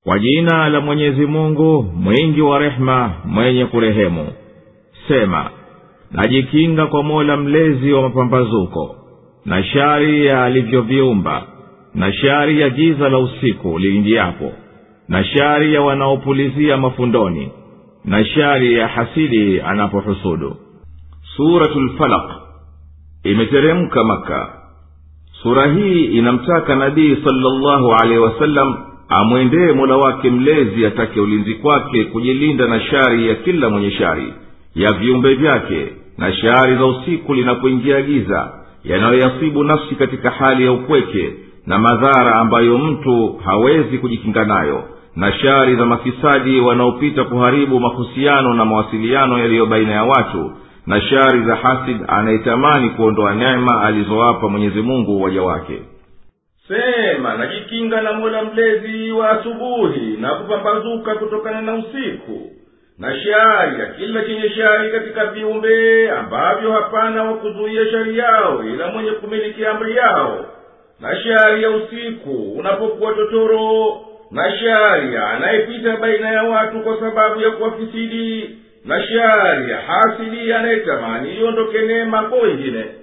kwa jina la mwenyezi mungu mwingi wa rehema mwenye kurehemu sema najikinga kwa mola mlezi wa mapambazuko na shari ya alivyoviumba na shari ya giza la usiku liingiapo na shari ya wanaopulizia mafundoni na shari ya hasidi anapohusudu suratu lfalaq imeteremka maka sura hii inamtaka nabii salllahu alehi wasallam amwendee mola wake mlezi atake ulinzi kwake kujilinda na shari ya kila mwenye shari ya viumbe vyake na shari za usiku linapoingia giza yanayoyasibu nafsi katika hali ya upweke na madhara ambayo mtu hawezi kujikinga nayo na shari za mafisadi wanaopita kuharibu mahusiano na mawasiliano yaliyo baina ya watu na shari za hasid anayetamani kuondoa neema alizowapa mwenyezi mungu waja wake sema najikinga na mola mlezi wa asubuhi na kupambazuka kutokana na usiku na shari ya kila chenye shari katika viumbe ambavyo hapana wa kuzuia shari yao ila mwenye kumiliki amri yao na shari ya usiku unapokuwa totoro na shari ya anayepita baina ya watu kwa sababu ya kuwafisidi na shari ya hasidi anayetamani iondoke neema kwa wengine